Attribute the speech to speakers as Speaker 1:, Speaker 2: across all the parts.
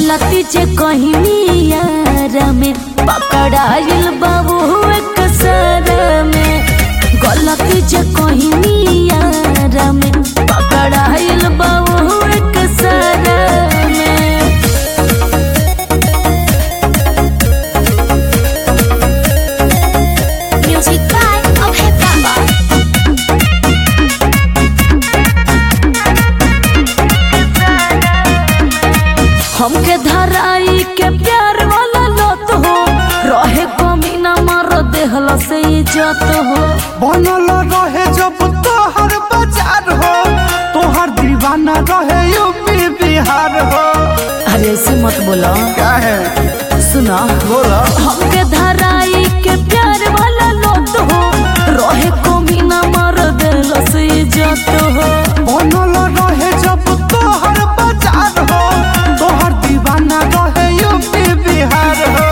Speaker 1: गलती जे कहीं यार में पकड़ाइल बाबू एक सर में गलती जे कहीं यार में पकड़ाइल बाबू एक सर में
Speaker 2: Music by Abhay Baba.
Speaker 1: हमके धराई के प्यार वाला लत हो रहे कमी ना मार देहला से इज्जत हो
Speaker 3: बनल रहे जब तोहर बाजार हो तोहर दीवाना रहे यूपी बिहार हो
Speaker 1: अरे ऐसे मत बोलो
Speaker 3: क्या है
Speaker 1: सुना
Speaker 3: बोला
Speaker 1: हमके धराई के प्यार वाला लत हो रहे कमी ना मार देहला से इज्जत हो
Speaker 3: बनल रहे जब तोहर बाजार हो तोहर दीवाना रहे यूपी बिहार हो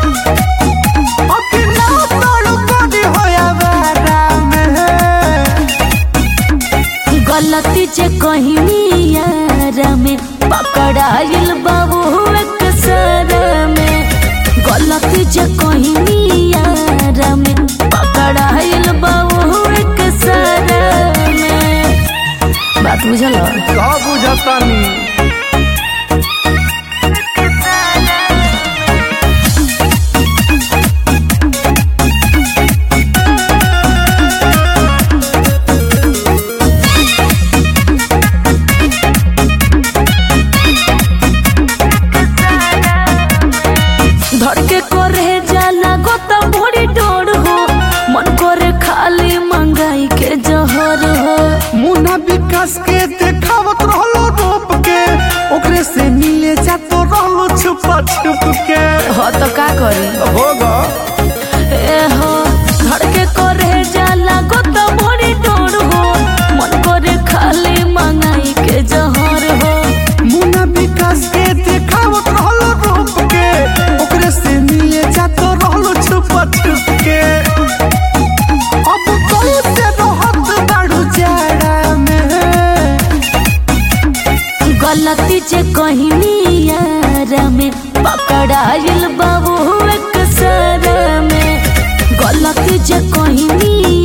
Speaker 3: अकेला तोड़ करी होया बेरा में
Speaker 1: गलती जे कहीं यार में पकड़ाइल बाबू एक सर में गलती जे कहीं यार में पकड़ाइल बाबू एक सर में बात बुझल
Speaker 3: का बुझतानी
Speaker 1: धड़के करे जाला गोता भोरी डोर हो मन करे खाली मंगाई के जहर हो
Speaker 3: मुन्ना विकास के देखावत रहलो रूप के ओकरे से मिले जातो रहलो छुपा छुप के
Speaker 1: हो तो का करी
Speaker 3: होगा
Speaker 1: ए हो धड़के करे जाला गोता भोरी डोर हो मन करे खाली मंगाई के जहर हो
Speaker 3: मुन्ना विकास के देखावत रहलो रूप के ओकरे से मिले जातो रहलो छुपा छुप के अब कोई से रहत बाड़ू जाड़ा में
Speaker 1: गलती जे कहीं यार में पकड़ाइल बाबू एक सर में गलती जे कहीं